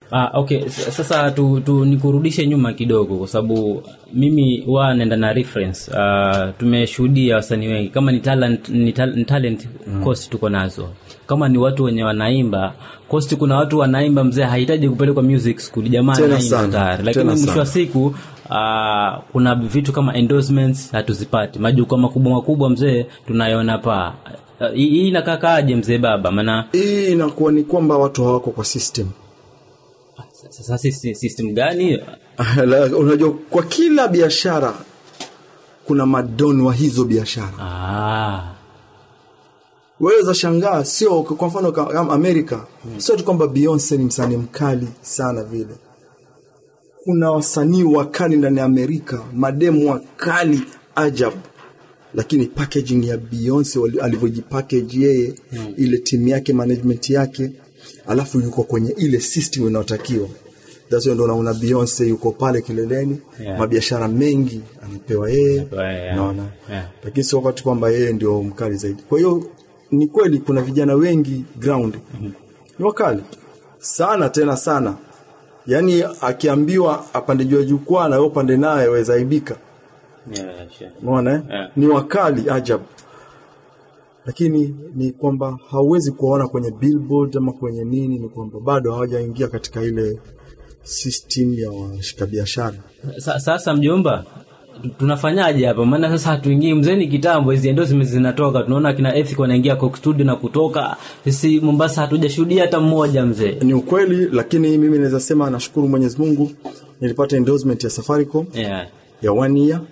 Ah, okay S- sasa tu, tu nikurudishe nyuma kidogo kwa sababu mimi huwa naenda na reference uh, tumeshuhudia wasanii wengi kama ni talent, ni tal, ni talent mm. cost tuko nazo kama ni watu wenye wanaimba cost kuna watu wanaimba mzee hahitaji kupelekwa music school jamaa Tena anaimba sana, tayari lakini tena mwisho sana. wa siku uh, kuna vitu kama endorsements hatuzipati majukwaa makubwa makubwa mzee tunayona paa Uh, hii hii inakakaaje mzee baba maana hii inakuwa ni kwamba watu hawako kwa system sasa sisi system gani La- unajua kwa kila biashara kuna madon wa hizo biashara ah. waweza shangaa sio kwa mfano ka- kama amerika sio tu kwamba beyonce ni msanii mkali sana vile kuna wasanii wakali ndani ya amerika mademu wakali ajabu lakini packaging ya beyonce wali- alivyojipackage yeye hmm. ile timu yake management yake alafu yuko kwenye ile system inayotakiwa That's why ndo unaona beyonce yuko pale kileleni Yeah. mabiashara mengi anapewa yeye Anapewa yeye, yeah. naona Yeah. lakini sio wakati kwamba yeye ndio mkali zaidi kwa hiyo ni kweli kuna vijana wengi ground ni wakali sana tena sana yaani akiambiwa apande juu ya jukwaa na wewe upande naye waweza aibika yeah, sure. umeona eh? Yeah. ni wakali ajabu lakini ni kwamba hauwezi kuwaona kwenye billboard ama kwenye nini ni kwamba bado hawajaingia katika ile system ya washika biashara Sa, sasa mjomba tu- tunafanyaje hapa maana sasa hatuingii mzeni kitambo hizi endorsements zinatoka tunaona kina Ethic wanaingia Coke Studio na kutoka sisi Mombasa hatujashuhudia hata mmoja mzee ni ukweli lakini mimi naweza sema nashukuru mwenyezi mungu nilipata endorsement ya safaricom yeah. ya one year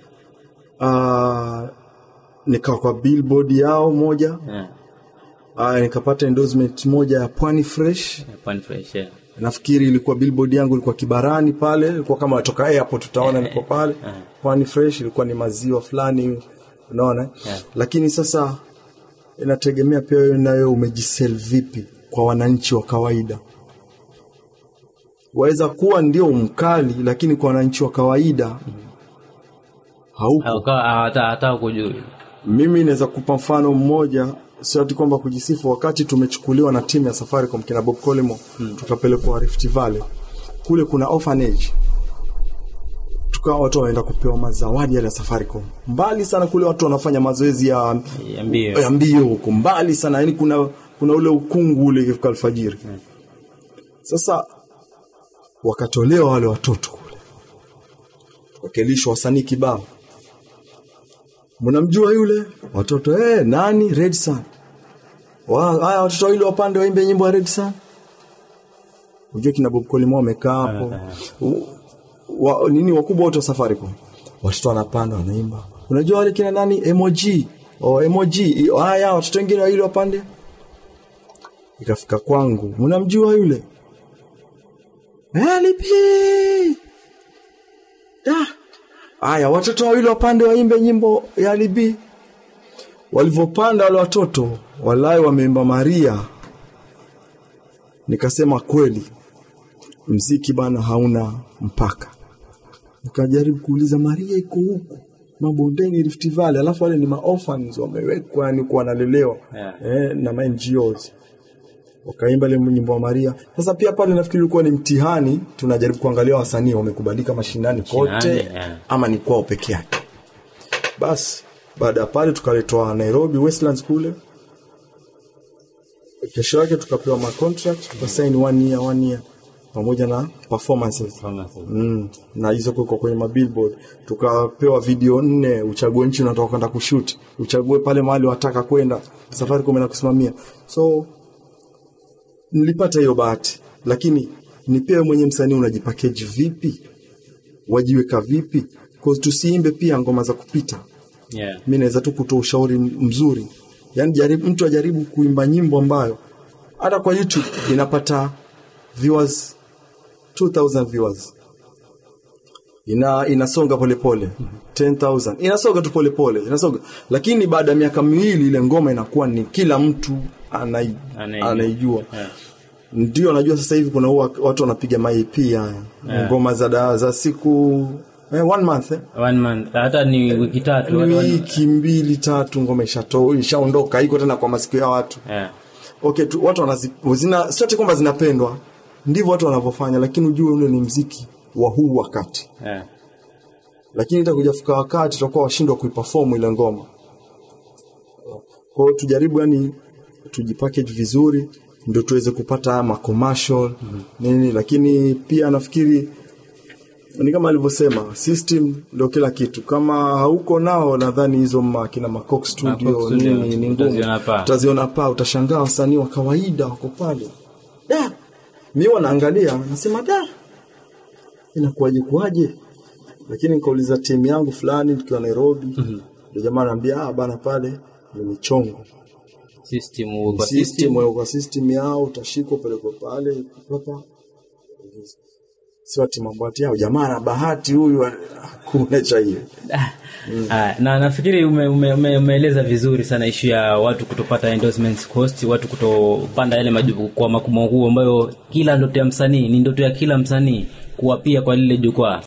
uh, nikawa kwa billboard yao moja yeah. uh, nikapata endorsement moja ya pwani fresh Pan fresh yeah. nafikiri ilikuwa billboard yangu ilikuwa kibarani pale ilikuwa kama natoka airport utaona niko pale pwani fresh ilikuwa ni maziwa fulani unaona Yeah. lakini sasa inategemea pia wewe nawe umejisel vipi kwa wananchi wa kawaida waweza kuwa ndio mkali lakini kwa wananchi wa kawaida hauko Au kawa- hata hata kujui mimi naweza kupa mfano mmoja sio ati kwamba kujisifu wakati tumechukuliwa na timu ya safaricom kina bob colimo hmm. tukapelekwa rift valley kule kuna orphanage tukawa watu wanaenda kupewa mazawadi yale ya safaricom mbali sana kule watu wanafanya mazoezi ya ya mbio ya mbio huko mbali sana yani kuna kuna ule ukungu ule ikifika alfajiri sasa wakatolewa wale watoto kule wakelishwa wasanii kibao mnamjua yule watoto eh nani red sun Wa- haya watoto wawili wapande waimbe nyimbo ya red sun unajua kina bob colimo wamekaa hapo U- wa, nini wakubwa wote wa safaricom watoto wanapanda wanaimba unajua wale kina nani emoji oh, emoji haya watoto wengine wawili wapande ikafika kwangu mnamjua yule Elipi da haya watoto wawili wapande waimbe nyimbo ya libi walivyopanda wale watoto walai wameimba maria nikasema kweli mziki bana hauna mpaka nikajaribu kuuliza maria iko huku mabondeni Rift Valley alafu wale ni maorphans wamewekwa yani kuwa wanalelewa Yeah. eh, na ma NGOs wakaimba ile nyimbo ya Maria. Sasa pia pale nafikiri ulikuwa ni mtihani, tunajaribu kuangalia wasanii wamekubalika mashinani kote Mashinani, yeah. ama ni kwao peke yake. Basi baada ya pale tukaletwa Nairobi Westlands kule, kesho yake tukapewa ma contract tukasign one year one year pamoja na performances mm, na hizo kuko kwenye mabillboard tukapewa video nne uchague nchi unataka kwenda kushoot uchague pale mahali wataka kwenda safari kumena kusimamia so nilipata hiyo bahati lakini ni pia wewe mwenye msanii unajipakeji vipi wajiweka vipi cause tusiimbe pia ngoma za kupita yeah. mi naweza tu kutoa ushauri mzuri yaani jaribu, mtu ajaribu kuimba nyimbo ambayo hata kwa youtube inapata viewers 2000 viewers ina inasonga polepole 10000 inasonga tu polepole inasonga lakini baada ya miaka miwili ile ngoma inakuwa ni kila mtu anai, Anaijua. anaijua Yeah. ndio najua sasa hivi kuna huwa watu wanapiga maep haya ngoma za, da- za siku eh, one month eh? One month hata ni wiki tatu ni watu wana- wiki mbili tatu ngoma ishato ishaondoka iko tena kwa masikio ya watu yeah. okay tu, watu wanazi, zina sio ati kwamba zinapendwa ndivyo watu wanavyofanya lakini ujue ule ni mziki wa huu wakati yeah. lakini itakuja fika wakati tutakuwa washindwa kuiperform ile ngoma kwa hiyo tujaribu yani tujipackage vizuri ndio tuweze kupata haya macommercial nini lakini pia nafikiri ni kama alivyosema system ndio kila kitu kama hauko nao nadhani hizo makina macox studio, Coke Studio, nini ni ngumu utaziona paa. utaziona paa utashangaa wasanii wa kawaida wako pale da mi wanaangalia nasema da inakuwaje kuwaje lakini nikauliza timu yangu fulani tukiwa nairobi ndio jamaa anaambia ah bana pale ni michongo system kwa system system wewe kwa system yao utashikwa upelekwe pale papa si ati mambo ati yao jamaa na bahati huyu kuna cha hiyo Ah, na nafikiri umeeleza ume, ume, umeeleza vizuri sana ishu ya watu kutopata endorsements cost watu kutopanda yale majukwaa makubwa makubwa ambayo kila ndoto ya msanii ni ndoto ya kila msanii kuwapia kwa lile jukwaa